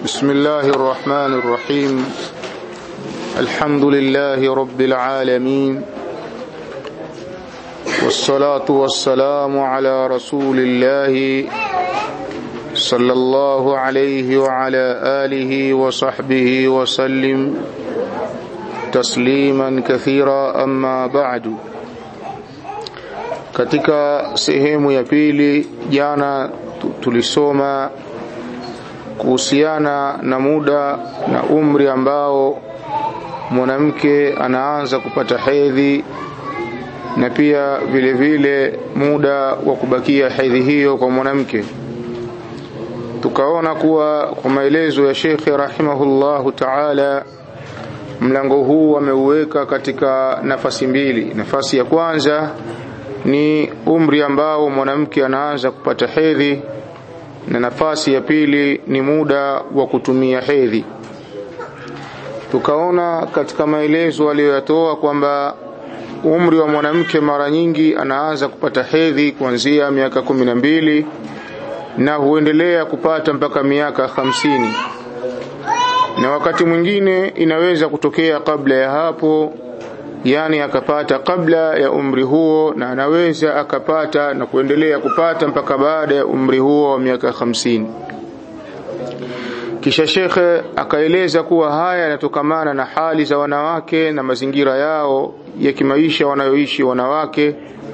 بسم الله الرحمن الرحيم الحمد لله رب العالمين والصلاة والسلام على رسول الله صلى الله عليه وعلى آله وصحبه وسلم تسليما كثيرا أما بعد katika sehemu ya pili jana tulisoma kuhusiana na muda na umri ambao mwanamke anaanza kupata hedhi na pia vile vile muda wa kubakia hedhi hiyo kwa mwanamke tukaona kuwa kwa maelezo ya shekhe rahimahullahu taala mlango huu ameuweka katika nafasi mbili nafasi ya kwanza ni umri ambao mwanamke anaanza kupata hedhi na nafasi ya pili ni muda wa kutumia hedhi tukaona katika maelezo aliyoyatoa kwamba umri wa mwanamke mara nyingi anaanza kupata hedhi kuanzia miaka kumi na mbili na huendelea kupata mpaka miaka hamsini na wakati mwingine inaweza kutokea kabla ya hapo yani akapata kabla ya umri huo na anaweza akapata na kuendelea kupata mpaka baada ya umri huo wa miaka hamsini kisha shekhe akaeleza kuwa haya yanatokamana na hali za wanawake na mazingira yao ya kimaisha wanayoishi wanawake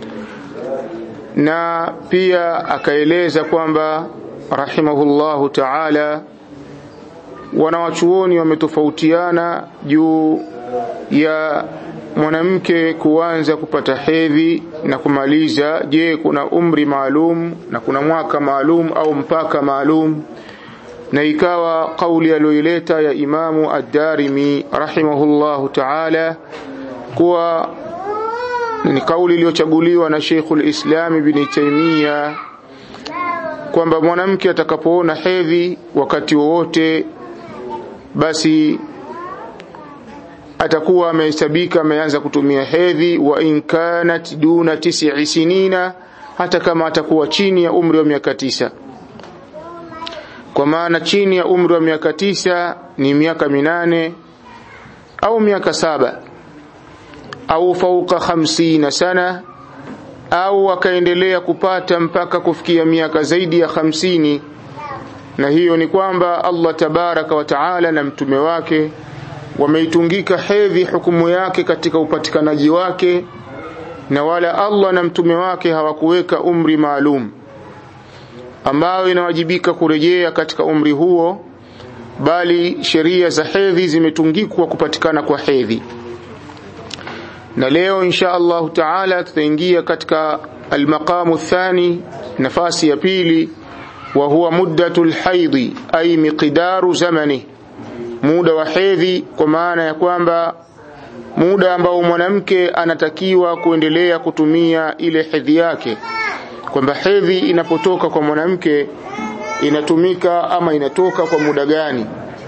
na pia akaeleza kwamba rahimahullahu taala wanawachuoni wametofautiana juu ya mwanamke kuanza kupata hedhi na kumaliza je kuna umri maalum na kuna mwaka maalum au mpaka maalum na ikawa kauli aliyoileta ya imamu ad-Darimi rahimahullahu ta'ala kuwa ni kauli iliyochaguliwa na Sheikhul Islam Ibn Taymiyyah kwamba mwanamke atakapoona hedhi wakati wowote basi atakuwa amehesabika ameanza kutumia hedhi wa in kanat duna tis'i sinina hata kama atakuwa chini ya umri wa miaka tisa kwa maana chini ya umri wa miaka tisa ni miaka minane au miaka saba au fauka hamsina sana au akaendelea kupata mpaka kufikia miaka zaidi ya hamsini na hiyo ni kwamba Allah tabaraka wa taala na mtume wake wameitungika hedhi hukumu yake katika upatikanaji wake na wala Allah na mtume wake hawakuweka umri maalum ambayo inawajibika kurejea katika umri huo bali sheria za hedhi zimetungikwa kupatikana kwa hedhi na leo insha Allah taala tutaingia katika almaqamu thani nafasi ya pili wa huwa muddatul haidhi ay miqdaru zamani muda wa hedhi kwa maana ya kwamba muda ambao mwanamke anatakiwa kuendelea kutumia ile hedhi yake kwamba hedhi inapotoka kwa mwanamke inatumika ama inatoka kwa muda gani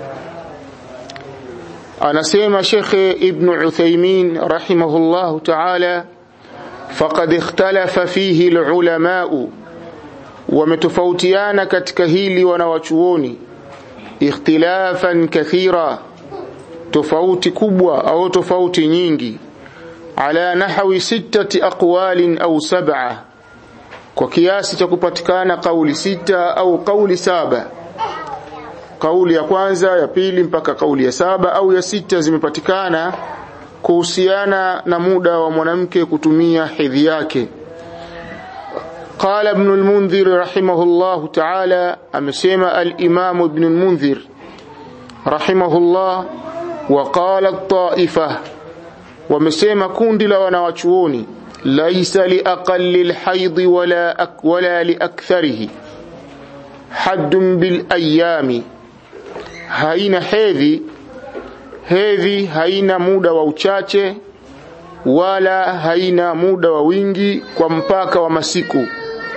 anasema shekhe ibn Uthaymeen rahimahullah ta'ala faqad ikhtalafa fihi alulama wametofautiana katika hili wanawachuoni ikhtilafan kathira tofauti kubwa au tofauti nyingi ala nahwi sittati aqwalin au sab'a kwa kiasi cha kupatikana kauli sita au kauli saba kauli ya kwanza ya pili mpaka kauli ya saba au ya sita zimepatikana kuhusiana na muda wa mwanamke kutumia hedhi yake قال ابن المنذر رحمه الله تعالى أمسيما الإمام ابن المنذر رحمه الله وقال الطائفة ومسيما كندل ونواتشوني ليس لأقل الحيض ولا, أك ولا لأكثره حد بالأيام haina hedhi hedhi haina muda wa uchache wala haina muda wa wingi kwa mpaka wa masiku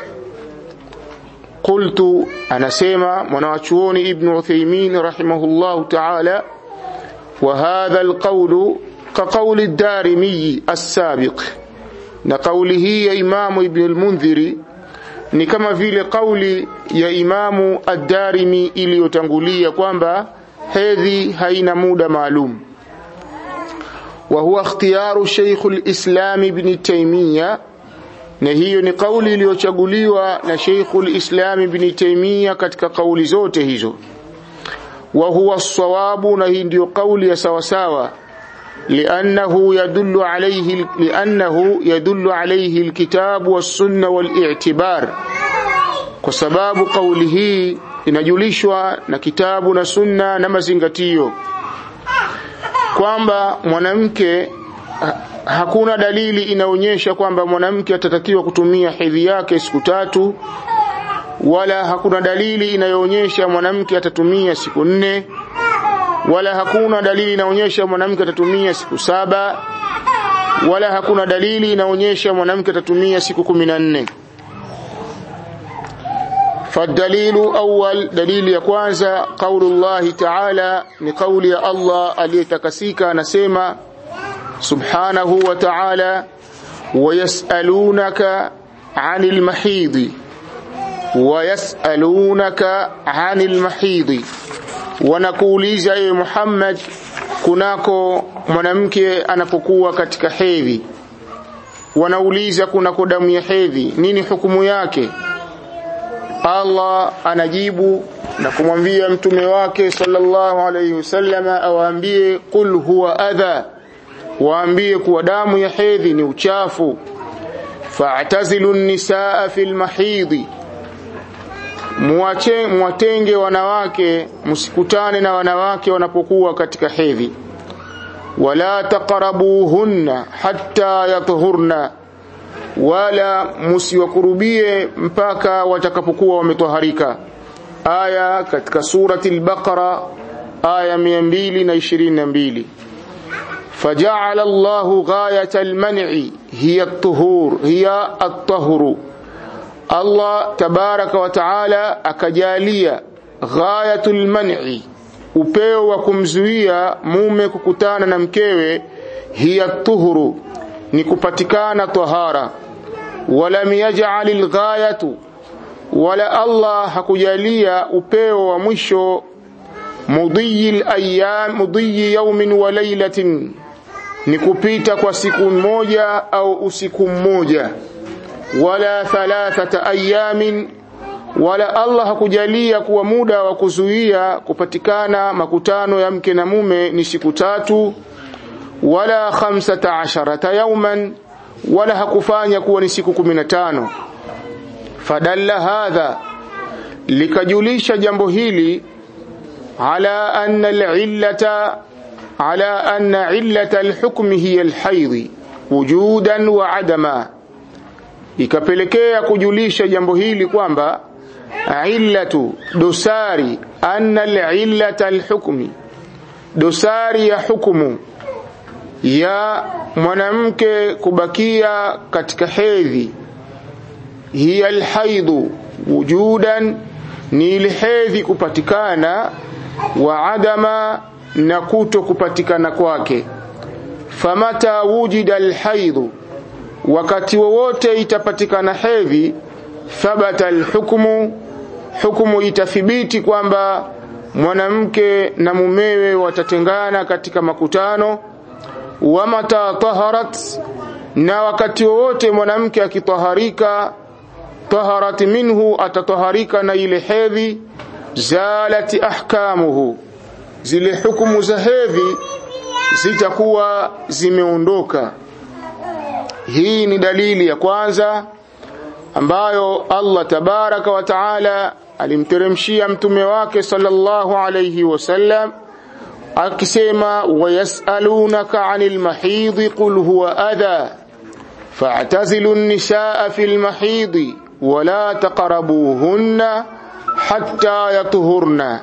qultu anasema mwanawachuoni ibn Uthaymeen rahimahullahu ta'ala wa hadha alqawlu ka qawli ad-Darimi as-sabiq na kauli hii ya Imamu Ibn al-Mundhiri ni kama vile kauli ya Imamu Ad-Darimi iliyotangulia kwamba hedhi haina muda maalum wa huwa ikhtiyaru Sheikh al-Islam Ibn Taymiyyah na hiyo ni kauli iliyochaguliwa na Sheikh al-Islam Ibn Taymiyyah katika kauli zote hizo wa huwa sawabu na hii ndio kauli ya sawasawa لأنه يدل عليه لأنه يدل عليه الكتاب والسنة والاعتبار kwa sababu kauli hii inajulishwa na kitabu na sunna na mazingatio kwamba mwanamke hakuna dalili inaonyesha kwamba mwanamke atatakiwa kutumia hedhi yake siku tatu wala hakuna dalili inayoonyesha mwanamke atatumia siku nne wala hakuna dalili inaonyesha mwanamke atatumia siku saba wala hakuna dalili inaonyesha mwanamke atatumia siku kumi na nne فالدليل أول دليل ya kwanza قول الله تعالى ni kauli ya Allah aliyetakasika anasema subhanahu wa ta'ala ويسألونك عن المحيض ويسألونك عن المحيض wanakuuliza ewe Muhammad kunako mwanamke anapokuwa katika hedhi wanauliza kunako damu ya hedhi nini hukumu yake Allah anajibu na kumwambia mtume wake sallallahu alayhi wasallam awaambie qul huwa adha waambie kuwa damu ya hedhi ni uchafu fa'tazilu an-nisaa fil mahidhi muache mwatenge wanawake msikutane na wanawake wanapokuwa katika hedhi wala taqrabuhunna hatta yatuhurna wala musiwakurubie mpaka watakapokuwa wametoharika aya katika surati al-baqara aya 222 فجعل الله غاية المنع هي الطهور هي الطهر Allah tabaraka wa taala akajalia ghayatul man'i upeo wa kumzuia mume kukutana na mkewe hiya tuhuru ni kupatikana tahara wala yaj'al alghayatu wala Allah hakujalia upeo wa mwisho mudhiyi alayam mudhiyi yawmin wa laylatin ni kupita kwa siku moja au usiku mmoja wala thalathata ayamin wala Allah hakujalia kuwa muda wa kuzuia kupatikana makutano ya mke na mume ni siku tatu wala khamsata asharata yauman wala hakufanya kuwa ni siku 15 fadalla hadha likajulisha jambo hili ala anna al'illata ala anna illata al-hukmi hiya al-hayd wujudan wa adama ikapelekea kujulisha jambo hili kwamba illatu dosari anna al-illata al-hukmi dosari ya hukumu ya mwanamke kubakia katika hedhi hiya alhaidhu wujudan ni ile hedhi kupatikana wa adama na kuto kupatikana kwake famata wujida alhaidhu wakati wowote itapatikana hedhi thabata alhukmu hukumu itathibiti kwamba mwanamke na mumewe watatengana katika makutano wa mata taharat na wakati wowote mwanamke akitaharika taharat minhu atataharika na ile hedhi zalati ahkamuhu zile hukumu za hedhi zitakuwa zimeondoka hii ni dalili ya kwanza ambayo Allah tabaraka wa taala alimteremshia mtume wake sallallahu alayhi wasallam akisema wayasalunaka anil mahidhi qul huwa adha fa'tazilu an-nisaa fil mahidhi wala taqrabuhunna hatta yatuhurna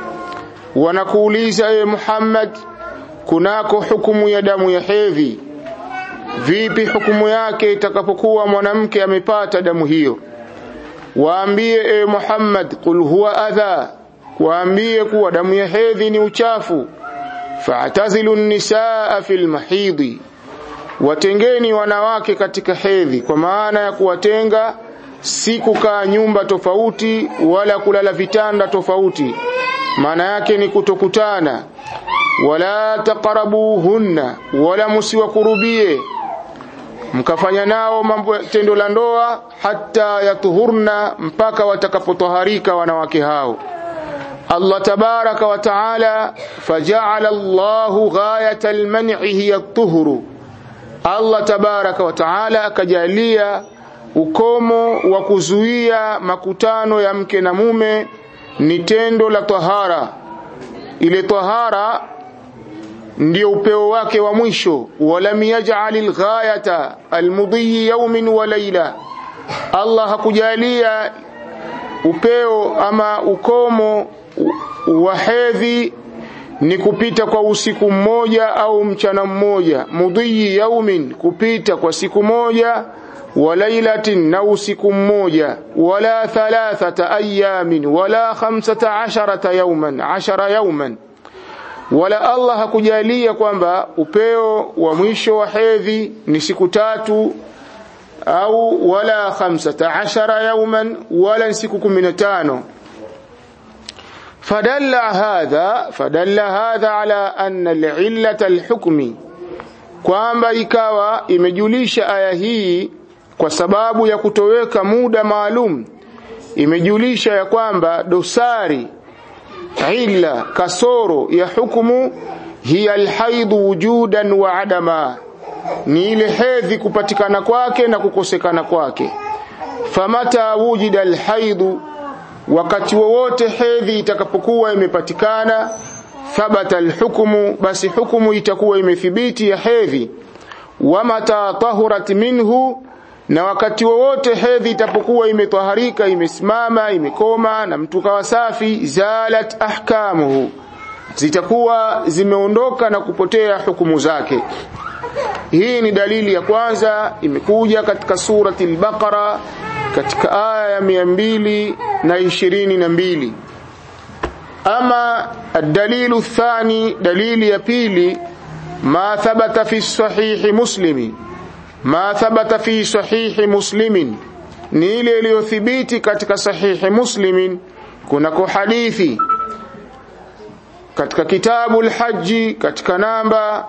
wanakuuliza e Muhammad kunako hukumu ya damu ya hedhi vipi hukumu yake itakapokuwa mwanamke amepata damu hiyo waambie e Muhammad qul huwa adha waambie kuwa damu ya hedhi ni uchafu fa'tazilu an-nisaa fil mahidhi watengeni wanawake katika hedhi kwa maana ya kuwatenga si kukaa nyumba tofauti wala kulala vitanda tofauti maana yake ni kutokutana wala taqrabuhunna wala musiwakurubie mkafanya nao mambo tendo la ndoa hata yatuhurna mpaka watakapotoharika wanawake hao Allah tabaraka wa taala faja'ala Allahu ghayata al-man'i hiya at-tuhuru Allah tabaraka wa taala akajalia ukomo wa kuzuia makutano ya mke na mume ni tendo la tahara ile tahara ndio upeo wake wa mwisho walam yaj'al al-ghayata al-mudhi yawmin wa layla Allah hakujalia upeo ama ukomo wa hedhi ni kupita kwa usiku mmoja au mchana mmoja mudhi yaumin kupita kwa siku moja wa lailatin na usiku mmoja wala thalathata ayamin wala khamsata asharata yauman ashara yauman wala Allah hakujalia kwamba upeo wa mwisho wa hedhi ni siku tatu au wala khamsata ashara yauman wala siku 15 فدل هذا فدل هذا على أن العلة الحكم kwamba ikawa imejulisha aya hii kwa sababu ya kutoweka muda maalum imejulisha ya kwamba dosari illa kasoro ya hukumu hiya alhaidhu wujudan wa adama ni ile hedhi kupatikana kwake na kukosekana kwake famata wujida alhaidhu wakati wowote hedhi itakapokuwa imepatikana thabata alhukmu basi hukumu itakuwa imethibiti ya hedhi wamata tahurat minhu na wakati wowote hedhi itapokuwa imetaharika imesimama imekoma na mtu kawa safi zalat ahkamuhu zitakuwa zimeondoka na kupotea hukumu zake hii ni dalili ya kwanza imekuja katika surati al-Baqara katika aya ya mia mbili na ishirini na mbili ama dalilu thani dalili ya pili ma thabata fi sahihi muslimi ma thabata fi sahihi muslimin ni ile iliyothibiti katika sahihi muslimin kunako hadithi katika kitabu al-haji katika namba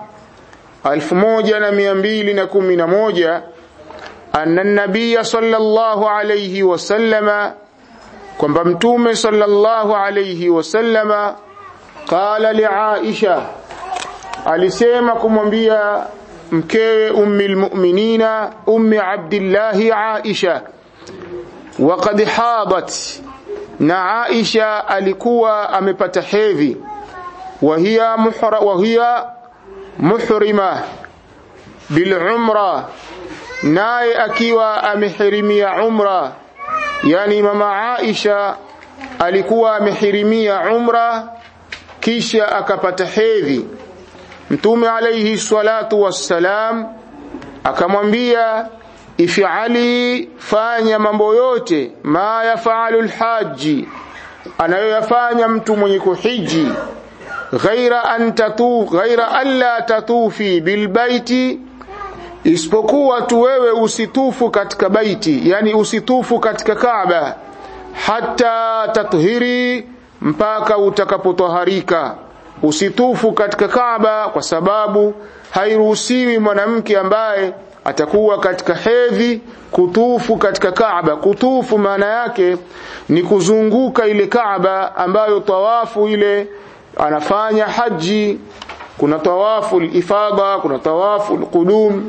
1211 anna an-nabiy sallallahu alayhi wasallama kwamba mtume sallallahu alayhi wasallama qala li Aisha alisema kumwambia mkewe ummi almu'minina ummi Abdullah Aisha waqad hadat na Aisha alikuwa amepata hedhi wa hiya muhra wa hiya muhrima bil umra naye akiwa amehirimia umra yani mama Aisha alikuwa amehirimia umra kisha akapata hedhi mtume alayhi salatu wassalam akamwambia ifali fanya mambo yote ma yafalu alhaji anayoyafanya mtu mwenye kuhiji ghaira an tatu ghaira alla tatufi bilbaiti isipokuwa tu wewe usitufu katika baiti yani usitufu katika Kaaba hata tathiri mpaka utakapotoharika usitufu katika Kaaba kwa sababu hairuhusiwi mwanamke ambaye atakuwa katika hedhi kutufu katika Kaaba kutufu maana yake ni kuzunguka ile Kaaba ambayo tawafu ile anafanya haji kuna tawafu ifada kuna tawafu qudum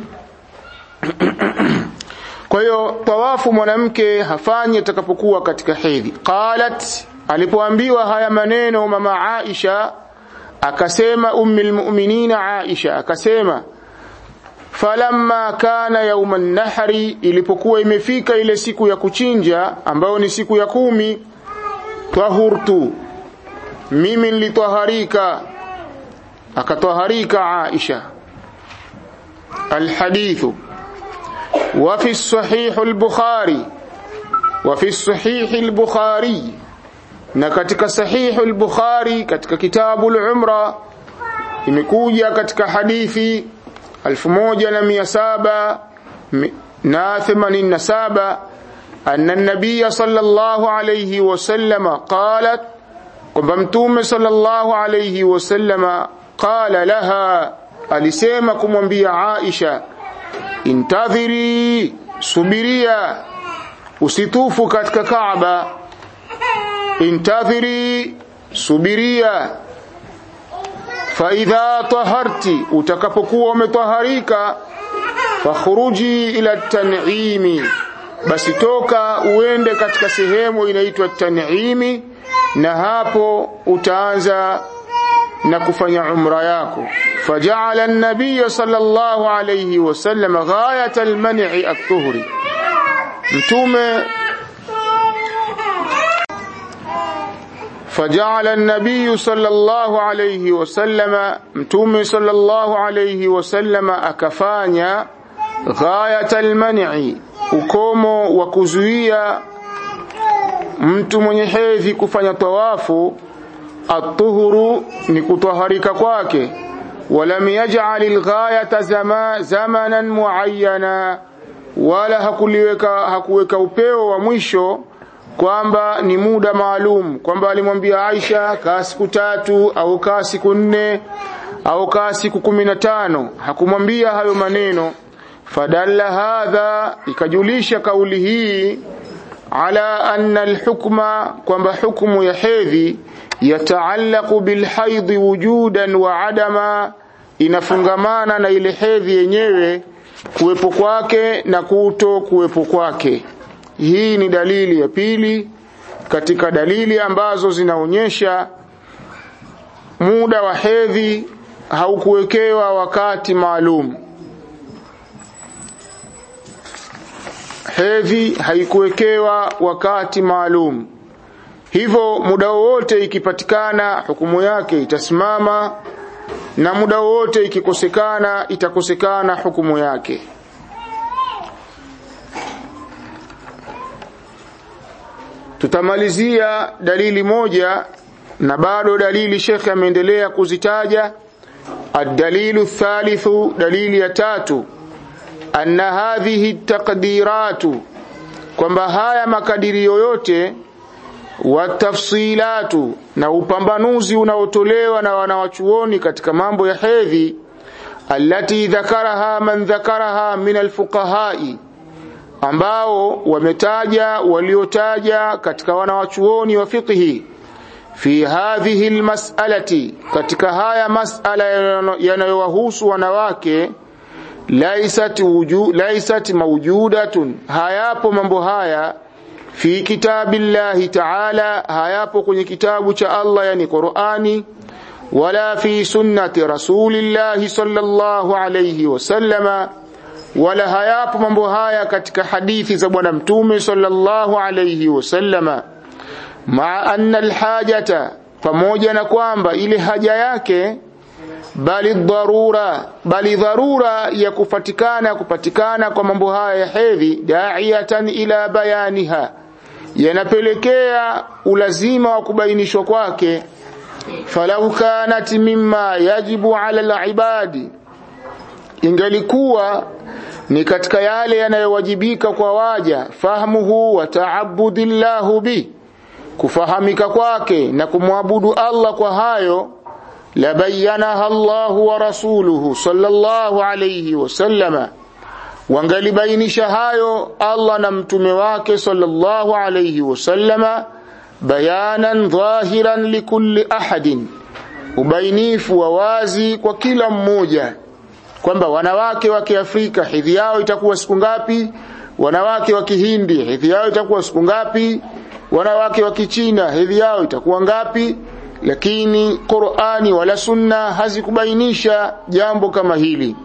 kwa hiyo tawafu mwanamke hafanyi atakapokuwa katika hedhi qalat alipoambiwa haya maneno mama Aisha akasema ummi almu'minina Aisha akasema falamma kana yauman nahri ilipokuwa imefika ile siku ya kuchinja ambayo ni siku ya kumi tahurtu mimi nilitaharika akataharika Aisha الحديث وفي الصحيح البخاري وفي الصحيح البخاري na katika sahihu al-Bukhari katika kitabu al-Umra imekuja katika hadithi 1787 anna an-nabiy sallallahu alayhi wasallam qalat kwamba mtume sallallahu alayhi wasallam qala laha alisema kumwambia Aisha intadhiri subiria usitufu katika Kaaba intadhiri subiria faidha taharti utakapokuwa umetaharika fakhruji ila tan'imi basi toka uende katika sehemu inaitwa tan'imi na hapo utaanza na kufanya umra yako faja'ala an-nabiy sallallahu alayhi wasallam ghayat al-man'i at-tuhri mtume فجعل النبي صلى الله عليه وسلم متوم صلى الله عليه وسلم akafanya ghayat alman'i ukomo wa kuzuia mtu mwenye hedhi kufanya tawafu atuhuru ni kutwaharika kwake walam yaj'al alghayata zama, zamanan muayyana wala hakuliweka hakuweka upeo wa mwisho kwamba ni muda maalum kwamba alimwambia Aisha kaa siku tatu au kaa siku nne au kaa siku kumi na tano hakumwambia hayo maneno fadalla hadha ikajulisha kauli hii ala anna alhukma kwamba hukumu ya hedhi yataallaqu bilhaidhi wujudan wa adama inafungamana na ile hedhi yenyewe kuwepo kwake na kuto kuwepo kwake hii ni dalili ya pili katika dalili ambazo zinaonyesha muda wa hedhi haukuwekewa wakati maalum hedhi haikuwekewa wakati maalum hivyo muda wowote ikipatikana hukumu yake itasimama na muda wowote ikikosekana itakosekana hukumu yake tutamalizia dalili moja na bado dalili shekhe ameendelea kuzitaja الدليل الثالث دليل يتاتو أن هذه التقديرات kwamba haya makadirio yote watafsilatu na upambanuzi unaotolewa na wanawachuoni katika mambo ya hedhi allati dhakaraha man dhakaraha min alfuqahai ambao wametaja waliotaja katika wanawachuoni wa fiqhi fi hadhihi almas'alati katika haya mas'ala yanayowahusu wanawake laisat wuju laisat mawjudatun hayapo mambo haya fi kitabillahi ta'ala hayapo kwenye kitabu cha Allah yani Qur'ani wala fi sunnati rasulillahi sallallahu alayhi wasallama wala hayapo mambo haya katika hadithi za bwana mtume sallallahu alayhi wasallama maa anna alhajata pamoja na kwamba ile haja yake bali dharura bali dharura ya kupatikana kupatikana kwa mambo haya ya hedhi da'iyatan ila bayaniha yanapelekea ulazima wa kubainishwa kwake falau kanat mimma yajibu ala alibadi ingalikuwa ni katika yale yanayowajibika kwa waja fahmuhu wa ta'abbudillahu bi kufahamika kwake na kumwabudu Allah kwa hayo labayanaha Allahu wa rasuluhu sallallahu alayhi wasallama wangalibainisha hayo Allah na mtume wake sallallahu alayhi wasallama bayanan dhahiran likulli ahadin ubainifu wa wazi kwa kila mmoja kwamba wanawake wa Kiafrika hedhi yao itakuwa siku ngapi wanawake wa Kihindi hedhi yao itakuwa siku ngapi wanawake wa Kichina hedhi yao itakuwa ngapi lakini Qur'ani wala Sunna hazikubainisha jambo kama hili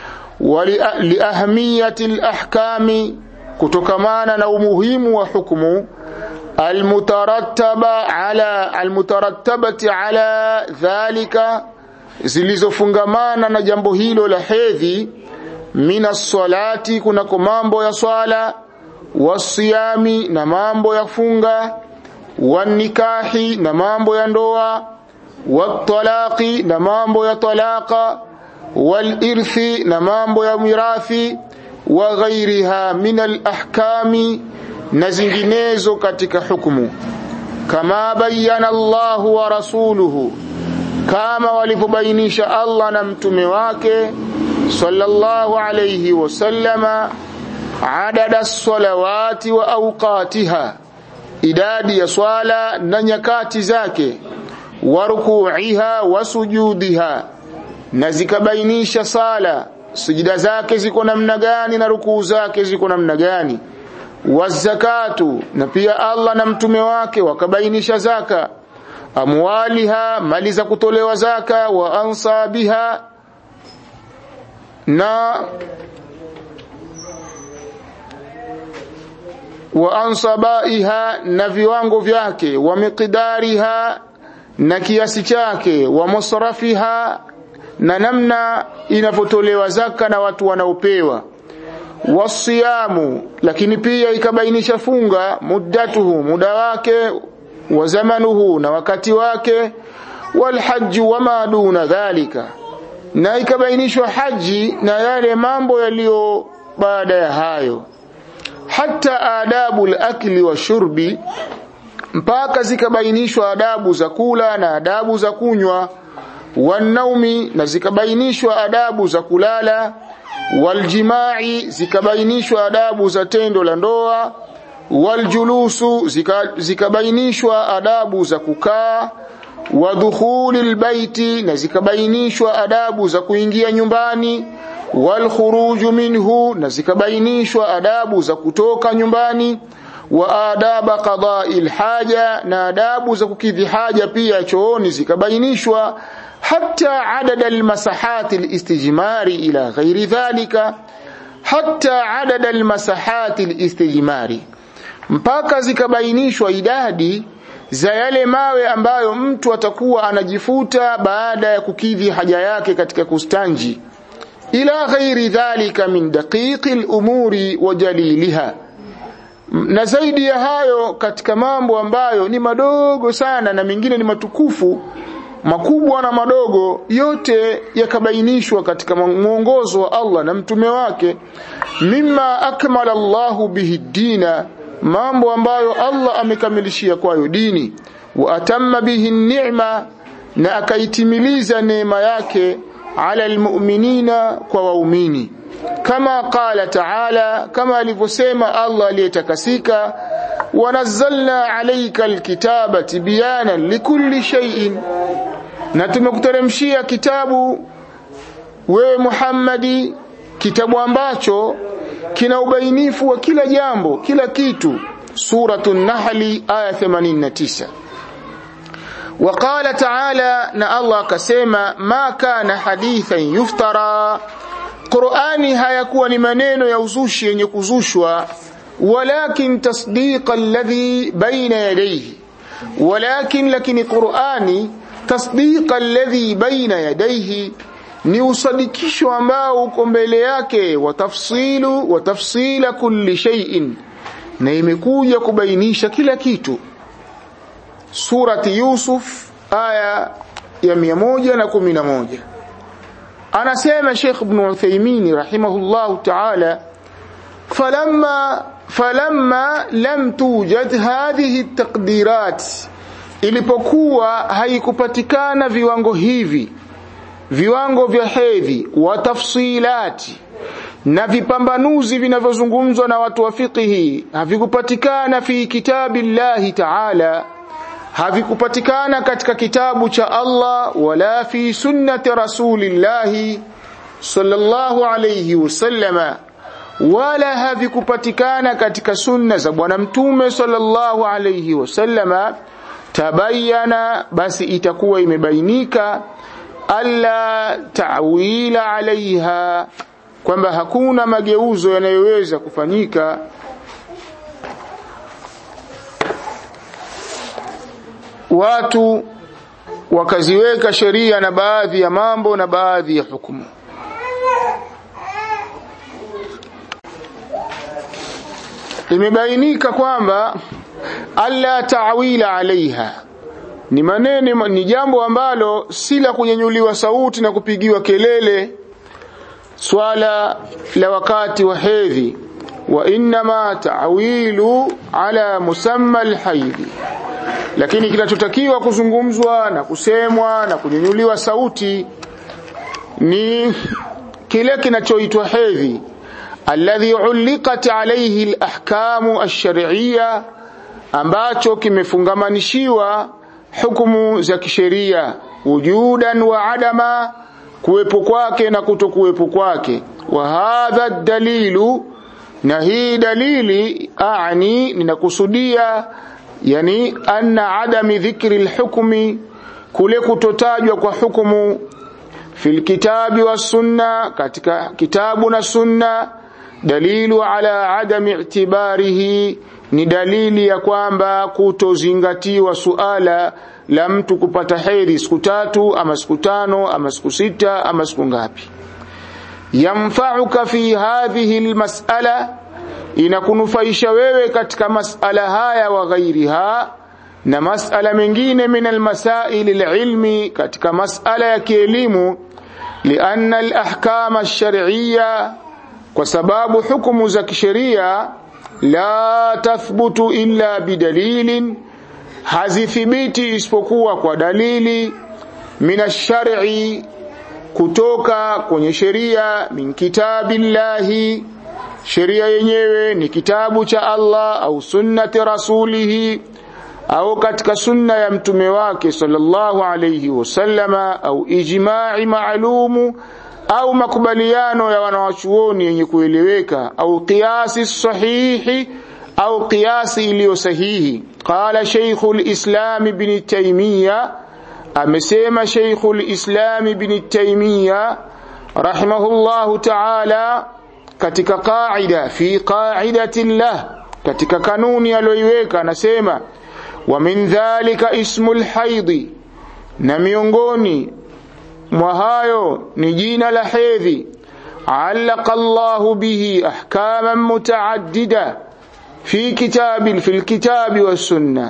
waliahamiyati alahkami kutokamana na umuhimu wa hukumu almutarattaba ala almutarattabati ala dhalika zilizofungamana na jambo hilo la hedhi minas salati kunako mambo ya swala wasiyami na mambo ya funga wanikahi na mambo ya ndoa watalaqi na mambo ya talaka walirthi na mambo ya mirathi wa ghairiha min alahkami na zinginezo katika hukumu kama bayana Allahu wa rasuluhu kama walivyobainisha Allah na mtume wake sallallahu alayhi wasallama adada salawati wa awqatiha idadi ya swala na nyakati zake wa ruku'iha wa sujudiha na zikabainisha sala sujida zake ziko namna gani na rukuu zake ziko namna gani wazakatu na pia Allah na mtume wake wakabainisha zaka amwaliha mali za kutolewa zaka wa ansabiha na wa ansabaiha na viwango vyake wa miqdariha na kiasi chake wa musrafiha na namna inavyotolewa zaka na watu wanaopewa wasiyamu lakini pia ikabainisha funga muddatuhu muda wake wa zamanuhu na wakati wake walhaji wama duna dhalika na ikabainishwa haji na yale mambo yaliyo baada ya hayo hata adabu al-akli wa shurbi mpaka zikabainishwa adabu za kula na adabu za kunywa wanaumi na zikabainishwa adabu za kulala waljimai zikabainishwa adabu za tendo la ndoa waljulusu zikabainishwa zika adabu za kukaa wa dukhuli albayti na zikabainishwa adabu za kuingia nyumbani walkhuruju minhu na zikabainishwa adabu za kutoka nyumbani wa adaba qada'i alhaja na adabu za kukidhi haja pia chooni zikabainishwa حتى عدد المساحات الاستجمار إلى غير ذلك حتى عدد المساحات الاستجمار mpaka zikabainishwa idadi za yale mawe ambayo mtu atakuwa anajifuta baada ya kukidhi haja yake katika kustanji ila ghairi dhalika min daqiqi al-umuri wa jaliliha na zaidi ya hayo katika mambo ambayo ni madogo sana na mengine ni matukufu makubwa na madogo yote yakabainishwa katika mwongozo wa Allah na mtume wake mimma akmala Allahu bihi dina mambo ambayo Allah amekamilishia kwayo dini wa atamma bihi ni'ma na akaitimiliza neema yake ala almu'minina kwa waumini kama qala ta'ala kama alivyosema Allah aliyetakasika wanazzalna alayka alkitaba tibyanan likulli shay'in na tumekuteremshia kitabu wewe Muhammadi kitabu ambacho kina ubainifu wa kila jambo kila kitu suratul nahli aya 89 وقال تعالى na Allah akasema ma kana hadithan yuftara Qur'ani hayakuwa ni maneno ya uzushi yenye kuzushwa walakin tasdiqa alladhi baina yadayhi walakin lakini Qur'ani tasdiqa alladhi baina yadayhi ni usadikisho ambao uko mbele yake wa tafsilu wa tafsila kulli shay'in na imekuja kubainisha kila kitu surati Yusuf aya ya 111 anasema Sheikh Ibn Uthaymeen rahimahullah ta'ala falamma falamma lam tujad hadhihi at-taqdirat ilipokuwa haikupatikana viwango hivi viwango vya hedhi wa tafsilati na vipambanuzi vinavyozungumzwa na watu wa fiqhi havikupatikana fi kitabillahi ta'ala havikupatikana katika kitabu cha Allah wala fi sunnati rasulillahi sallallahu alayhi wasallama wala havikupatikana katika sunna za bwana mtume sallallahu alayhi wasallama tabayana basi itakuwa imebainika alla ta'wila alaiha kwamba hakuna mageuzo yanayoweza kufanyika watu wakaziweka sheria na baadhi ya mambo na baadhi ya hukumu imebainika kwamba alla ta'wila alaiha ni maneno ni jambo ambalo si la kunyanyuliwa sauti na kupigiwa kelele swala la wakati wa hedhi wa inma ta'wilu ala musamma alhaidhi lakini kinachotakiwa kuzungumzwa na kusemwa na kunyanyuliwa sauti ni kile kinachoitwa hedhi alladhi uliqat alayhi alahkamu alshar'iyya ambacho kimefungamanishiwa hukumu za kisheria wujudan wa adama kuwepo kwake na kutokuwepo kwake wa hadha dalilu na hii dalili aani ninakusudia yani anna adami dhikri alhukmi kule kutotajwa kwa hukumu fil kitabi was sunna katika kitabu na sunna dalilu ala adami i'tibarihi ni dalili ya kwamba kutozingatiwa suala la mtu kupata hedhi siku tatu ama siku tano ama siku sita ama siku ngapi yamfa'uka fi hadhihi almas'ala inakunufaisha wewe katika mas'ala haya wa ghairiha na mas'ala mengine min almasail alilmi katika mas'ala ya kielimu lianna alahkam alshar'iyya kwa sababu hukumu za kisheria la tathbutu illa bidalilin hazithibiti isipokuwa kwa dalili minashari kutoka kwenye sheria min kitabillahi sheria yenyewe ni kitabu cha Allah au sunnati rasulihi au katika sunna ya mtume wake sallallahu alayhi wasallama au ijma'i maalumu au makubaliano ya wanawachuoni yenye kueleweka au qiyasi sahihi au qiyasi iliyo sahihi qala shaykhul islam ibn taymiya amesema shaykhul islam ibn taymiya rahimahullahu ta'ala katika qaida fi qaidati llah katika kanuni aliyoiweka anasema wa min dhalika ismul haidhi na miongoni mwa hayo ni jina la hedhi علق الله به احكاما متعدده في كتاب في الكتاب والسنه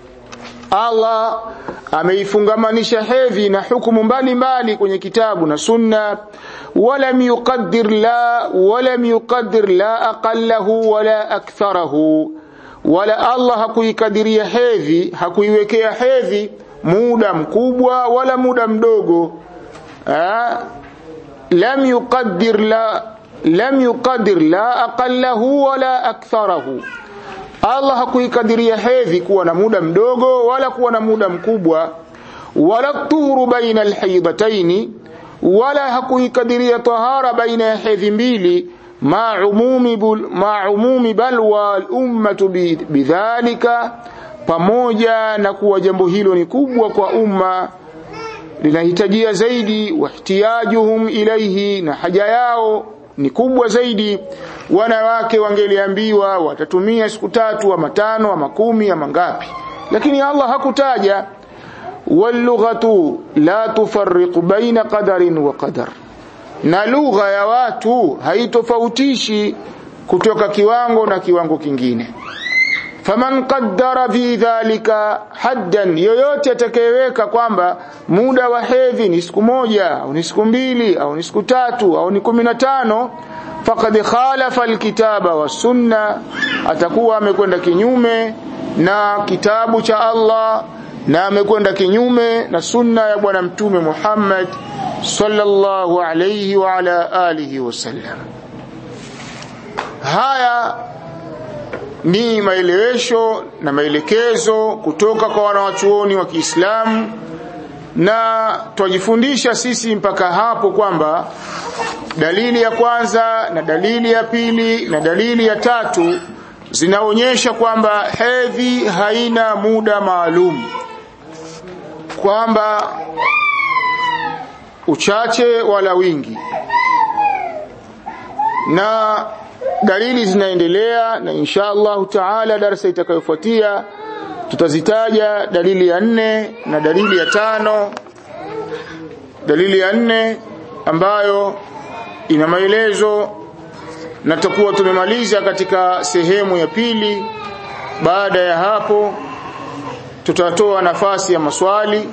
Allah ameifungamanisha hedhi na hukumu mbalimbali kwenye kitabu na sunna walam yuqaddir la walam yuqaddir la aqallahu wala aktharahu wala Allah hakuikadiria hedhi hakuiwekea hedhi muda mkubwa wala muda mdogo ha? lam yuqaddir la lam yuqaddir la aqallahu wala aktharahu Allah hakuikadiria hedhi kuwa na muda mdogo wala kuwa na muda mkubwa wala tuhuru baina alhaidataini wala hakuikadiria tahara baina ya hedhi mbili ma umumi ma umumi balwa al-ummatu bidhalika pamoja na kuwa jambo hilo ni kubwa kwa umma linahitajia zaidi wahtiyajuhum ilaihi na haja yao ni kubwa zaidi wanawake wangeliambiwa watatumia siku tatu ama tano ama kumi ama ngapi lakini Allah hakutaja walughatu la tufarriqu baina qadarin wa qadar na lugha ya watu haitofautishi kutoka kiwango na kiwango kingine faman qaddara fi dhalika haddan yoyote atakayeweka kwamba muda wa hedhi ni siku moja au ni siku mbili au ni siku tatu au ni kumi na tano faqad khalafa alkitaba wasunna atakuwa amekwenda kinyume na kitabu cha Allah na amekwenda kinyume na sunna ya bwana mtume Muhammad sallallahu alayhi wa ala alihi wasallam haya ni maelewesho na maelekezo kutoka kwa wanawachuoni wa Kiislamu na twajifundisha sisi mpaka hapo kwamba dalili ya kwanza na dalili ya pili na dalili ya tatu zinaonyesha kwamba hedhi haina muda maalum kwamba uchache wala wingi na dalili zinaendelea na insha Allah taala darasa itakayofuatia tutazitaja dalili ya nne na dalili ya tano dalili ya nne ambayo ina maelezo na tutakuwa tumemaliza katika sehemu ya pili baada ya hapo tutatoa nafasi ya maswali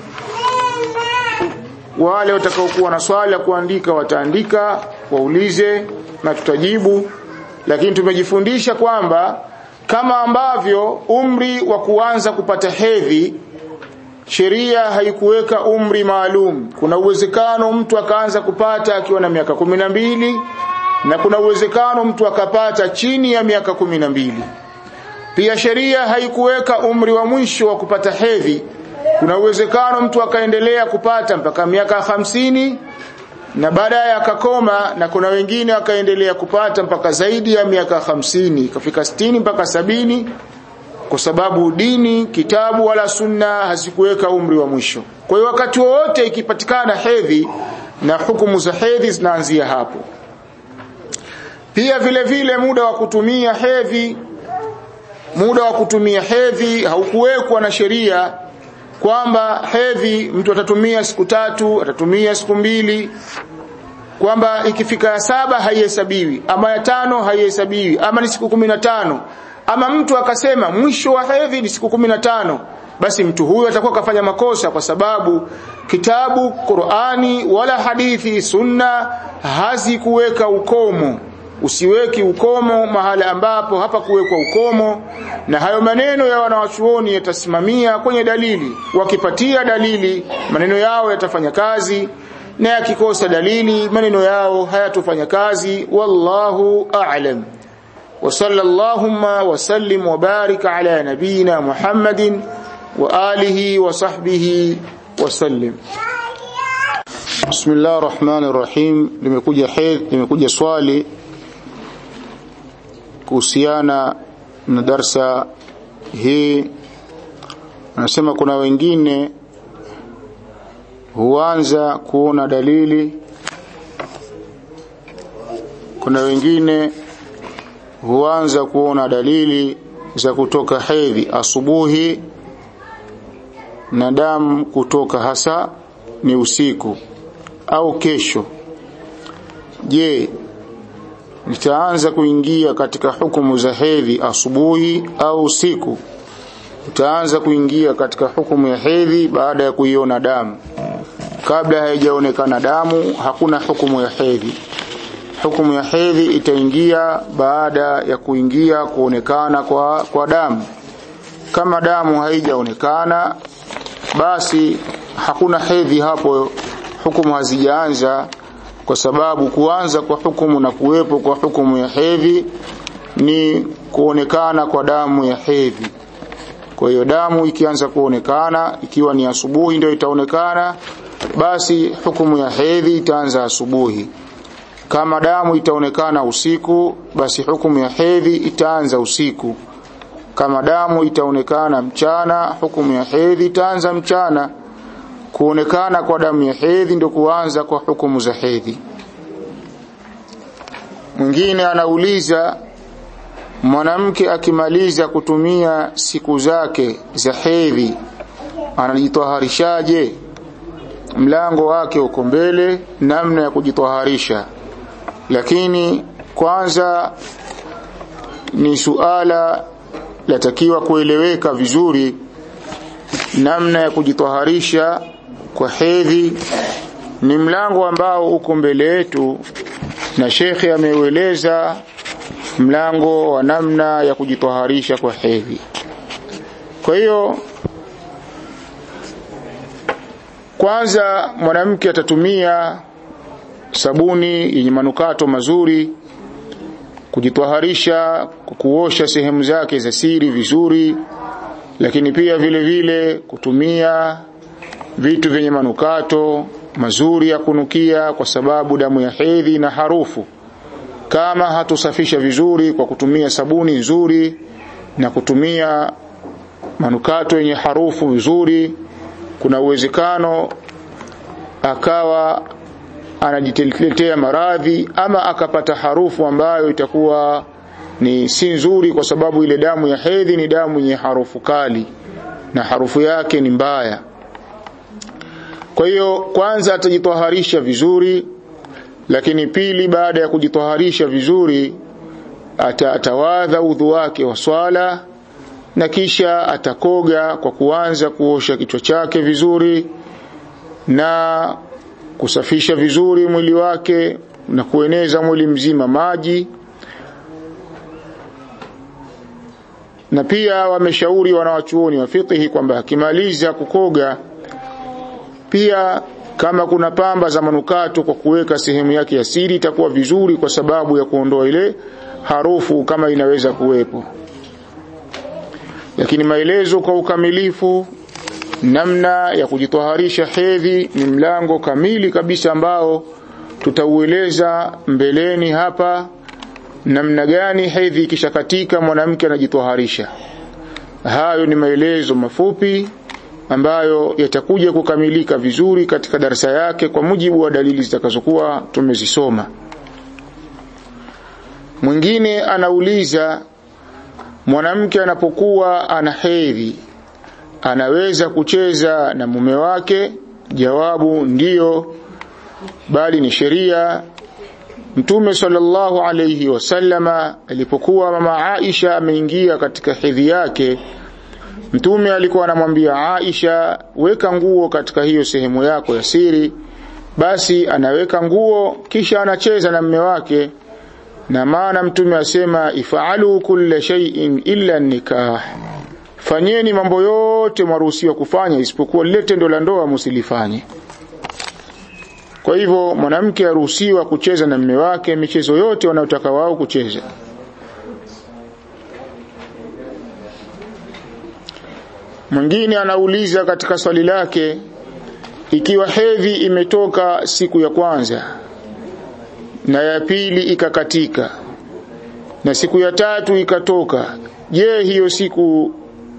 wale watakaokuwa na swali la kuandika wataandika waulize na tutajibu lakini tumejifundisha kwamba kama ambavyo umri wa kuanza kupata hedhi sheria haikuweka umri maalum kuna uwezekano mtu akaanza kupata akiwa na miaka kumi na mbili na kuna uwezekano mtu akapata chini ya miaka kumi na mbili pia sheria haikuweka umri wa mwisho wa kupata hedhi kuna uwezekano mtu akaendelea kupata mpaka miaka hamsini na baadaye akakoma na kuna wengine akaendelea kupata mpaka zaidi ya miaka hamsini ikafika sitini mpaka sabini kwa sababu dini kitabu wala sunna hazikuweka umri wa mwisho kwa hiyo wakati wowote ikipatikana hedhi na hukumu za hedhi zinaanzia hapo pia vile vile muda wa kutumia hedhi muda wa kutumia hedhi haukuwekwa na sheria kwamba hedhi mtu atatumia siku tatu atatumia siku mbili kwamba ikifika ya saba haihesabiwi ama ya tano haihesabiwi ama ni siku kumi na tano ama mtu akasema mwisho wa hedhi ni siku kumi na tano basi mtu huyo atakuwa kafanya makosa kwa sababu kitabu Qur'ani wala hadithi sunna hazikuweka ukomo usiweki ukomo mahala ambapo hapa kuwekwa ukomo na hayo maneno ya wanawachuoni yatasimamia kwenye dalili wakipatia dalili maneno yao yatafanya kazi na yakikosa dalili maneno yao hayatofanya kazi wallahu a'lam wa sallallahu wa sallim wa barik ala nabina muhammadin wa alihi wa sahbihi wa sallim Bismillahir Rahmanir Rahim limekuja hedhi limekuja swali kuhusiana na darsa hii anasema kuna wengine huanza kuona dalili kuna wengine huanza kuona dalili za kutoka hedhi asubuhi na damu kutoka hasa ni usiku au kesho je nitaanza kuingia katika hukumu za hedhi asubuhi au usiku utaanza kuingia katika hukumu ya hedhi baada ya kuiona damu kabla haijaonekana damu hakuna hukumu ya hedhi hukumu ya hedhi itaingia baada ya kuingia kuonekana kwa, kwa damu kama damu haijaonekana basi hakuna hedhi hapo hukumu hazijaanza kwa sababu kuanza kwa hukumu na kuwepo kwa hukumu ya hedhi ni kuonekana kwa damu ya hedhi kwa hiyo damu ikianza kuonekana ikiwa ni asubuhi ndio itaonekana basi hukumu ya hedhi itaanza asubuhi kama damu itaonekana usiku basi hukumu ya hedhi itaanza usiku kama damu itaonekana mchana hukumu ya hedhi itaanza mchana kuonekana kwa damu ya hedhi ndio kuanza kwa hukumu za hedhi mwingine anauliza mwanamke akimaliza kutumia siku zake za hedhi anajitaharishaje mlango wake uko mbele namna ya kujitaharisha lakini kwanza ni suala latakiwa kueleweka vizuri namna ya kujitaharisha kwa hedhi ni mlango ambao uko mbele yetu na shekhe ameueleza mlango wa namna ya kujitaharisha kwa hedhi kwa hiyo kwanza mwanamke atatumia sabuni yenye manukato mazuri kujitwaharisha kuosha sehemu zake za siri vizuri lakini pia vile vile kutumia vitu vyenye manukato mazuri ya kunukia kwa sababu damu ya hedhi na harufu kama hatusafisha vizuri kwa kutumia sabuni nzuri na kutumia manukato yenye harufu nzuri kuna uwezekano akawa anajitetea maradhi ama akapata harufu ambayo itakuwa ni si nzuri kwa sababu ile damu ya hedhi ni damu yenye harufu kali na harufu yake ni mbaya kwa hiyo kwanza atajitoharisha vizuri lakini pili baada ya kujitoharisha vizuri ata, atawadha udhu wake wa swala na kisha atakoga kwa kuanza kuosha kichwa chake vizuri na kusafisha vizuri mwili wake na kueneza mwili mzima maji na pia wameshauri wanawachuoni wa fiqhi kwamba akimaliza kukoga pia kama kuna pamba za manukato kwa kuweka sehemu yake ya siri itakuwa vizuri kwa sababu ya kuondoa ile harufu kama inaweza kuwepo lakini maelezo kwa ukamilifu namna ya kujitoharisha hedhi ni mlango kamili kabisa ambao tutaueleza mbeleni hapa namna gani hedhi ikishakatika mwanamke anajitoharisha hayo ni maelezo mafupi ambayo yatakuja kukamilika vizuri katika darasa yake kwa mujibu wa dalili zitakazokuwa tumezisoma mwingine anauliza mwanamke anapokuwa ana hedhi anaweza kucheza na mume wake jawabu ndiyo bali ni sheria Mtume sallallahu alayhi wasallama alipokuwa mama Aisha ameingia katika hedhi yake Mtume alikuwa anamwambia Aisha weka nguo katika hiyo sehemu yako ya siri basi anaweka nguo kisha anacheza na mume wake na maana mtume asema ifaalu kulla shay'in illa nikah fanyeni mambo yote mwaruhusiwa kufanya isipokuwa lile tendo la ndoa msilifanye kwa hivyo mwanamke aruhusiwa kucheza na mume wake michezo yote wanayotaka wao kucheza mwingine anauliza katika swali lake ikiwa hedhi imetoka siku ya kwanza na ya pili ikakatika na siku ya tatu ikatoka je hiyo siku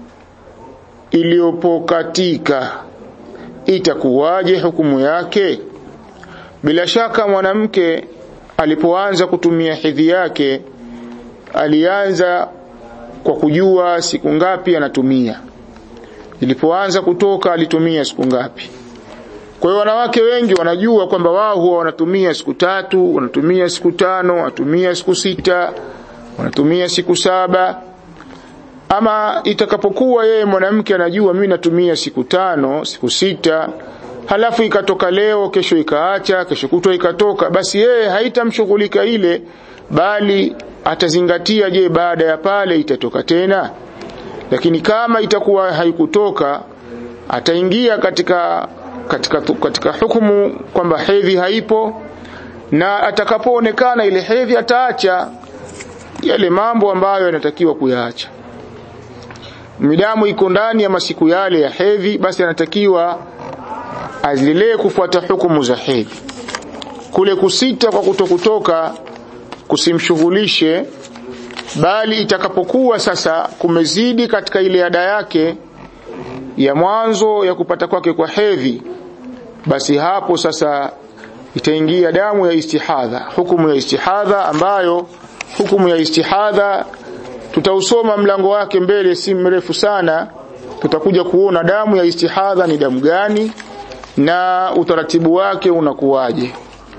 iliyopokatika itakuwaje hukumu yake bila shaka mwanamke alipoanza kutumia hedhi yake alianza kwa kujua siku ngapi anatumia ilipoanza kutoka alitumia siku ngapi kwa hiyo wanawake wengi wanajua kwamba wao huwa wanatumia siku tatu, wanatumia siku tano, wanatumia siku sita, wanatumia siku saba. Ama itakapokuwa yeye mwanamke anajua mimi natumia siku tano, siku sita, halafu ikatoka leo, kesho ikaacha, kesho kutwa ikatoka, basi yeye haitamshughulika ile, bali atazingatia, je, baada ya pale itatoka tena? Lakini kama itakuwa haikutoka, ataingia katika katika, katika hukumu kwamba hedhi haipo na atakapoonekana ile hedhi ataacha yale mambo ambayo yanatakiwa kuyaacha midamu iko ndani ya masiku yale ya hedhi basi anatakiwa azilee kufuata hukumu za hedhi kule kusita kwa kutokutoka kusimshughulishe bali itakapokuwa sasa kumezidi katika ile ada yake ya mwanzo ya kupata kwake kwa hedhi basi hapo sasa itaingia damu ya istihadha hukumu ya istihadha ambayo hukumu ya istihadha tutausoma mlango wake mbele si mrefu sana tutakuja kuona damu ya istihadha ni damu gani na utaratibu wake unakuwaje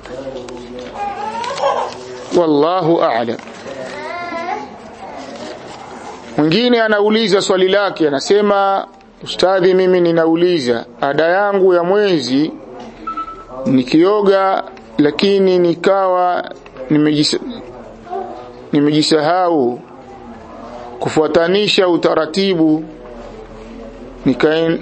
wallahu a'lam mwingine anauliza swali lake anasema Ustadhi, mimi ninauliza ada yangu ya mwezi nikioga, lakini nikawa nimejisa, nimejisahau kufuatanisha utaratibu nikaen,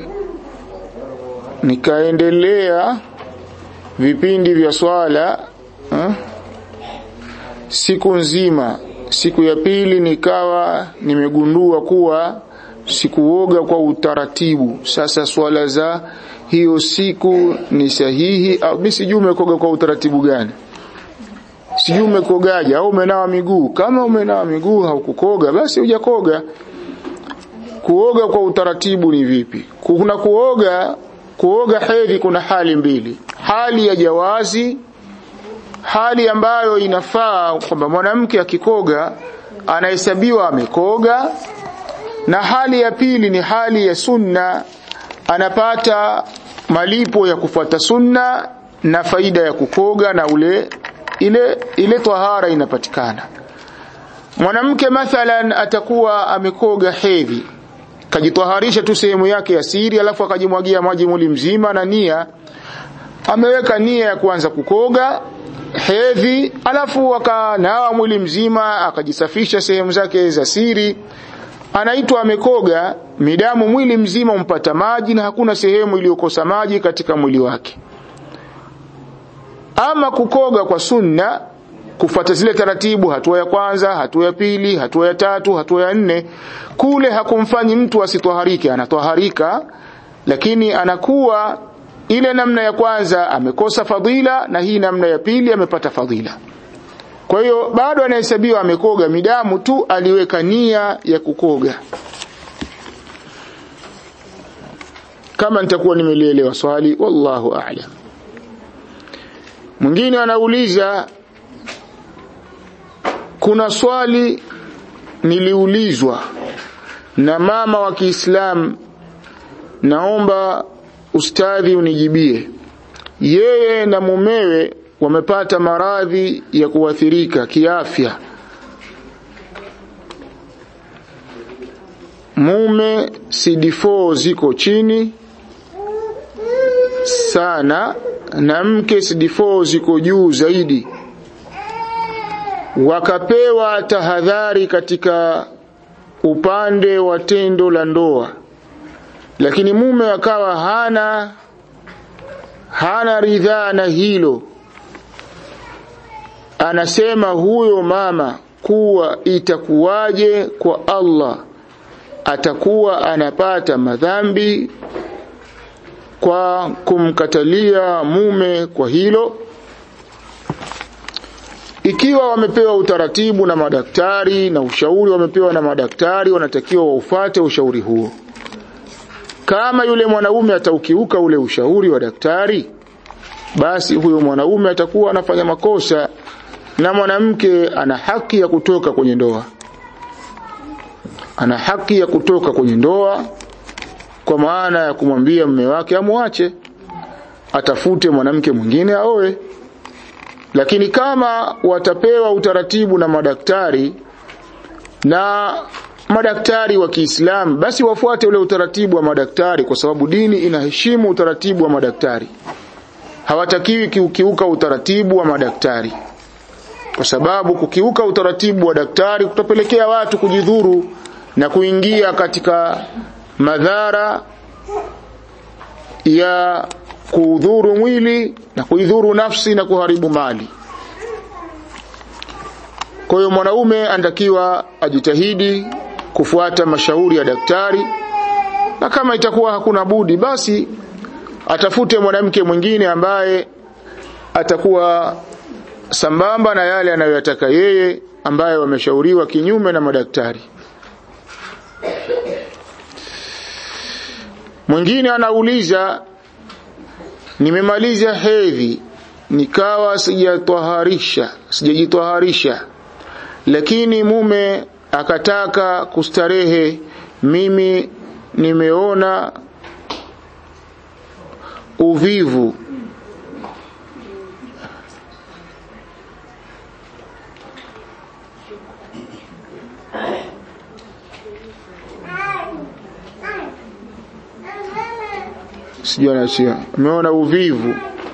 nikaendelea vipindi vya swala ha? siku nzima. Siku ya pili nikawa nimegundua kuwa sikuoga kwa utaratibu. Sasa swala za hiyo siku ni sahihi au mimi sijui umekoga kwa utaratibu gani? Sijui umekogaje au umenawa miguu. Kama umenawa miguu haukukoga basi hujakoga. Kuoga kwa utaratibu ni vipi? Kuna kuoga kuoga hedhi kuna hali mbili. Hali ya jawazi hali ambayo inafaa kwamba mwanamke akikoga anahesabiwa amekoga na hali ya pili ni hali ya sunna anapata malipo ya kufuata sunna na faida ya kukoga na ule ile ile tahara inapatikana mwanamke mathalan atakuwa amekoga hedhi kajitaharisha tu sehemu yake ya siri alafu akajimwagia maji mwili mzima na nia ameweka nia ya kuanza kukoga hedhi alafu akanawa mwili mzima akajisafisha sehemu zake za siri anaitwa amekoga midamu mwili mzima umpata maji na hakuna sehemu iliyokosa maji katika mwili wake ama kukoga kwa sunna kufuata zile taratibu hatua ya kwanza hatua ya pili hatua ya tatu hatua ya nne kule hakumfanyi mtu asitwaharike anatwaharika lakini anakuwa ile namna ya kwanza amekosa fadhila na hii namna ya pili amepata fadhila kwa hiyo bado anahesabiwa amekoga midamu tu aliweka nia ya kukoga kama nitakuwa nimelielewa swali wallahu a'lam mwingine anauliza kuna swali niliulizwa na mama wa Kiislamu naomba ustadhi unijibie yeye na mumewe wamepata maradhi ya kuathirika kiafya mume CD4 ziko chini sana na mke CD4 ziko juu zaidi wakapewa tahadhari katika upande wa tendo la ndoa lakini mume akawa hana hana ridhaa na hilo anasema huyo mama kuwa itakuwaje kwa Allah atakuwa anapata madhambi kwa kumkatalia mume kwa hilo ikiwa wamepewa utaratibu na madaktari na ushauri wamepewa na madaktari wanatakiwa waufate ushauri huo kama yule mwanaume ataukiuka ule ushauri wa daktari basi huyo mwanaume atakuwa anafanya makosa na mwanamke ana haki ya kutoka kwenye ndoa ana haki ya kutoka kwenye ndoa kwa maana ya kumwambia mume wake amwache atafute mwanamke mwingine aoe lakini kama watapewa utaratibu na madaktari na madaktari wa Kiislamu basi wafuate ule utaratibu wa madaktari kwa sababu dini inaheshimu utaratibu wa madaktari hawatakiwi kukiuka utaratibu wa madaktari kwa sababu kukiuka utaratibu wa daktari kutapelekea watu kujidhuru na kuingia katika madhara ya kuudhuru mwili na kuidhuru nafsi na kuharibu mali kwa hiyo mwanaume anatakiwa ajitahidi kufuata mashauri ya daktari na kama itakuwa hakuna budi basi atafute mwanamke mwingine ambaye atakuwa sambamba na yale anayoyataka yeye ambaye wameshauriwa kinyume na madaktari mwingine anauliza nimemaliza hedhi nikawa sijatwaharisha sijajitwaharisha lakini mume akataka kustarehe mimi nimeona uvivu sijui anachia ameona uvivu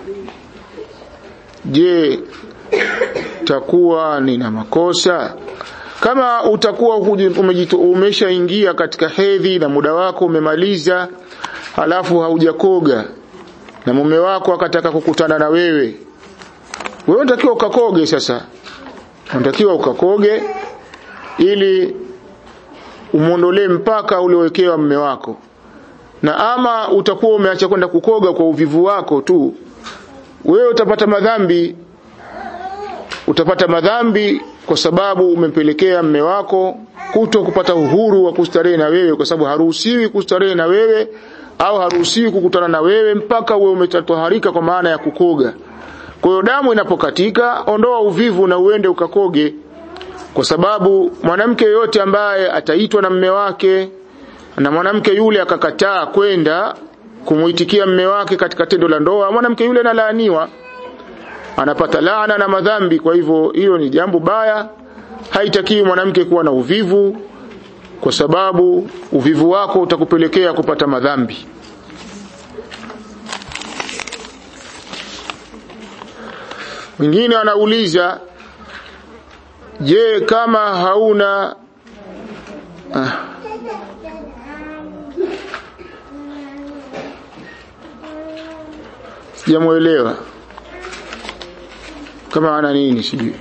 je takuwa nina makosa kama utakuwa umeshaingia katika hedhi na muda wako umemaliza halafu haujakoga na mume wako akataka kukutana na wewe wewe unatakiwa ukakoge sasa unatakiwa ukakoge ili umuondolee mpaka uliowekewa mume wako na ama utakuwa umeacha kwenda kukoga kwa uvivu wako tu wewe utapata madhambi utapata madhambi kwa sababu umempelekea mme wako kuto kupata uhuru wa kustarehe na wewe kwa sababu haruhusiwi kustarehe na wewe au haruhusiwi kukutana na wewe mpaka uwe umetatoharika kwa maana ya kukoga kwa hiyo damu inapokatika ondoa uvivu na uende ukakoge kwa sababu mwanamke yoyote ambaye ataitwa na mme wake na mwanamke yule akakataa kwenda kumuitikia mme wake katika tendo la ndoa mwanamke yule analaaniwa anapata laana na madhambi kwa hivyo hilo ni jambo baya haitakiwi mwanamke kuwa na uvivu kwa sababu uvivu wako utakupelekea kupata madhambi mwingine anauliza je kama hauna ah, sijamuelewa kama ana nini sijui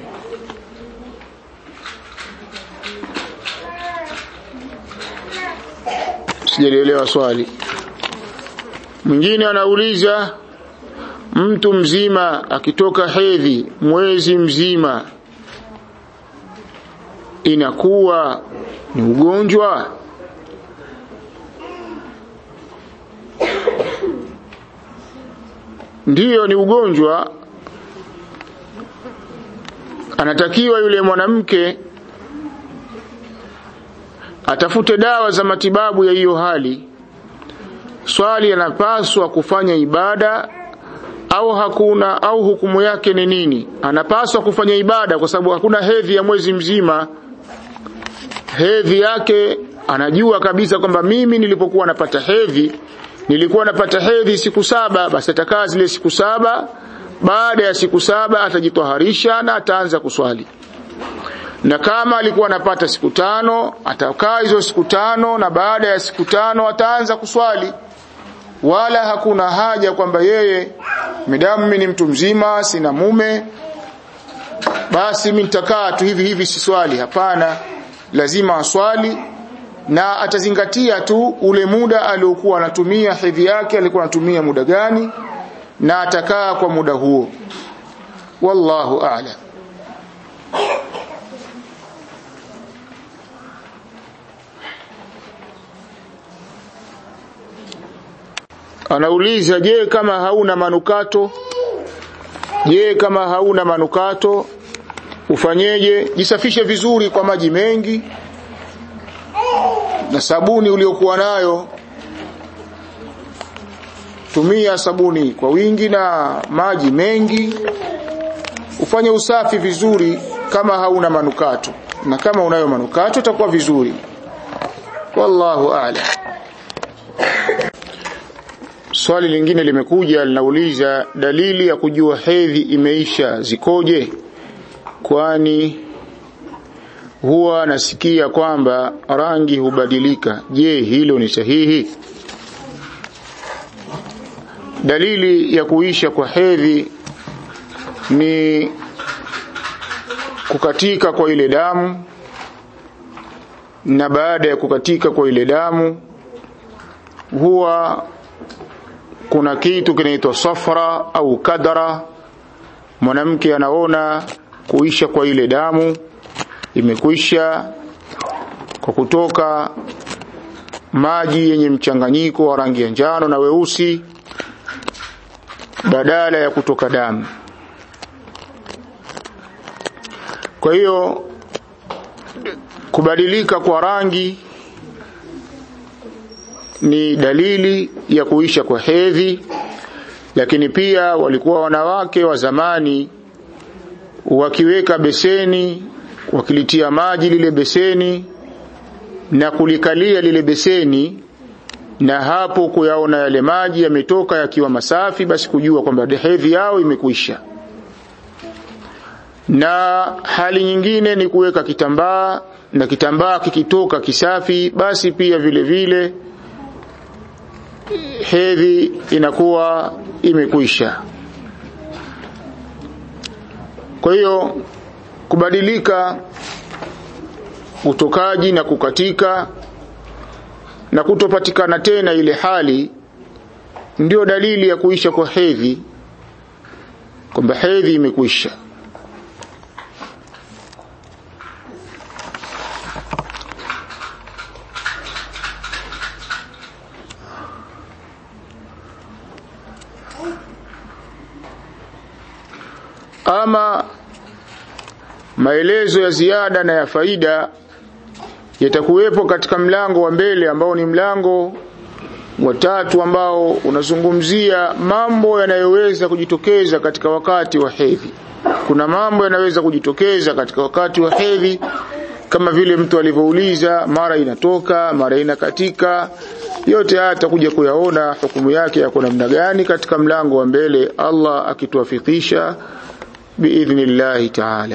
sijalielewa swali mwingine anauliza mtu mzima akitoka hedhi mwezi mzima inakuwa ni ugonjwa ndiyo ni ugonjwa anatakiwa yule mwanamke atafute dawa za matibabu ya hiyo hali swali anapaswa kufanya ibada au hakuna au hukumu yake ni nini anapaswa kufanya ibada kwa sababu hakuna hedhi ya mwezi mzima hedhi yake anajua kabisa kwamba mimi nilipokuwa napata hedhi nilikuwa napata hedhi siku saba basi atakaa zile siku saba baada ya siku saba atajitwaharisha na ataanza kuswali na kama alikuwa anapata siku tano atakaa hizo siku tano na baada ya siku tano ataanza kuswali wala hakuna haja kwamba yeye midamu mimi ni mtu mzima sina mume basi mimi nitakaa tu hivi hivi siswali hapana lazima aswali na atazingatia tu ule muda aliokuwa anatumia hedhi yake alikuwa anatumia muda gani na atakaa kwa muda huo wallahu a'lam anauliza je kama hauna manukato je kama hauna manukato ufanyeje jisafishe vizuri kwa maji mengi na sabuni uliokuwa nayo tumia sabuni kwa wingi na maji mengi ufanye usafi vizuri kama hauna manukato na kama unayo manukato itakuwa vizuri wallahu a'lam swali lingine limekuja linauliza dalili ya kujua hedhi imeisha zikoje kwani huwa nasikia kwamba rangi hubadilika je hilo ni sahihi dalili ya kuisha kwa hedhi ni kukatika kwa ile damu na baada ya kukatika kwa ile damu huwa kuna kitu kinaitwa safra au kadara mwanamke anaona kuisha kwa ile damu imekwisha kwa kutoka maji yenye mchanganyiko wa rangi ya njano na weusi badala ya kutoka damu kwa hiyo kubadilika kwa rangi ni dalili ya kuisha kwa hedhi lakini pia walikuwa wanawake wa zamani wakiweka beseni wakilitia maji lile beseni na kulikalia lile beseni na hapo kuyaona yale maji yametoka yakiwa masafi basi kujua kwamba hedhi yao imekwisha na hali nyingine ni kuweka kitambaa na kitambaa kikitoka kisafi basi pia vile vile hedhi inakuwa imekwisha kwa hiyo kubadilika utokaji na kukatika na kutopatikana tena ile hali ndio dalili ya kuisha kwa hedhi kwamba hedhi imekwisha ama maelezo ya ziada na ya faida yatakuwepo katika mlango wa mbele ambao ni mlango wa tatu ambao unazungumzia mambo yanayoweza kujitokeza katika wakati wa hedhi kuna mambo yanaweza kujitokeza katika wakati wa hedhi kama vile mtu alivyouliza mara inatoka mara inakatika yote haya tutakuja kuyaona hukumu yake yako namna gani katika mlango wa mbele Allah akituafikisha biidhnillahi taala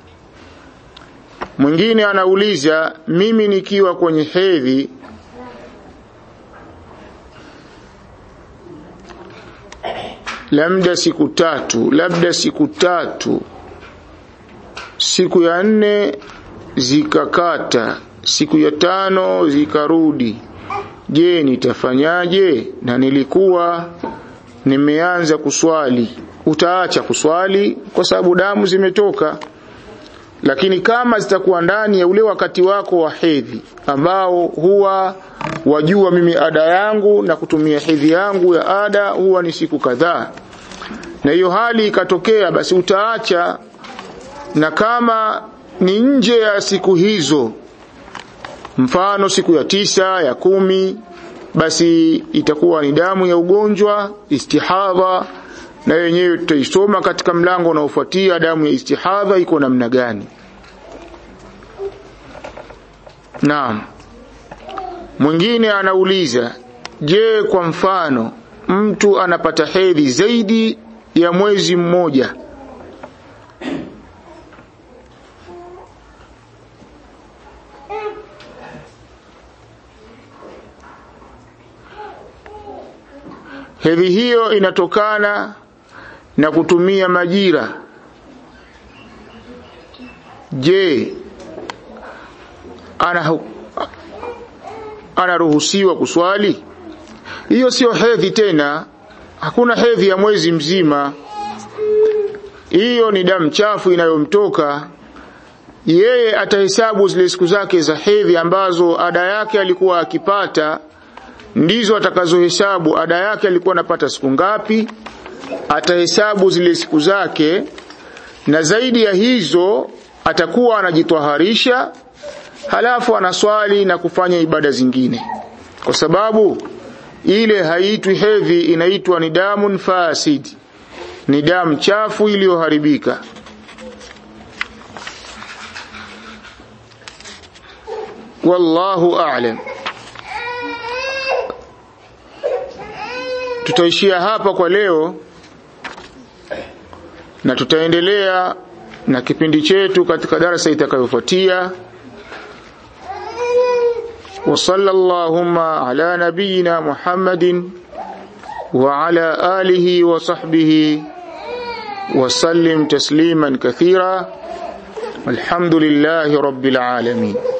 mwingine anauliza mimi nikiwa kwenye hedhi labda siku tatu labda siku tatu siku ya nne zikakata siku ya tano zikarudi je nitafanyaje na nilikuwa nimeanza kuswali utaacha kuswali kwa sababu damu zimetoka lakini kama zitakuwa ndani ya ule wakati wako wa hedhi ambao huwa wajua mimi ada yangu na kutumia hedhi yangu ya ada huwa ni siku kadhaa na hiyo hali ikatokea basi utaacha na kama ni nje ya siku hizo mfano siku ya tisa ya kumi basi itakuwa ni damu ya ugonjwa istihadha na yenyewe tutaisoma katika mlango unaofuatia damu ya istihadha iko namna gani naam mwingine anauliza je kwa mfano mtu anapata hedhi zaidi ya mwezi mmoja hedhi hiyo inatokana na kutumia majira je ana anaruhusiwa kuswali hiyo sio hedhi tena hakuna hedhi ya mwezi mzima hiyo ni damu chafu inayomtoka yeye atahesabu zile siku zake za hedhi ambazo ada yake alikuwa akipata ndizo atakazohesabu ada yake alikuwa anapata siku ngapi atahesabu zile siku zake na zaidi ya hizo atakuwa anajitwaharisha halafu anaswali na kufanya ibada zingine kwa sababu ile haitwi hedhi inaitwa ni damun fasid ni damu chafu iliyoharibika wallahu a'lam tutaishia hapa kwa leo na tutaendelea na kipindi chetu katika darasa itakayofuatia وصلى اللهم على نبينا محمد وعلى آله وصحبه وسلم تسليما كثيرا الحمد لله رب العالمين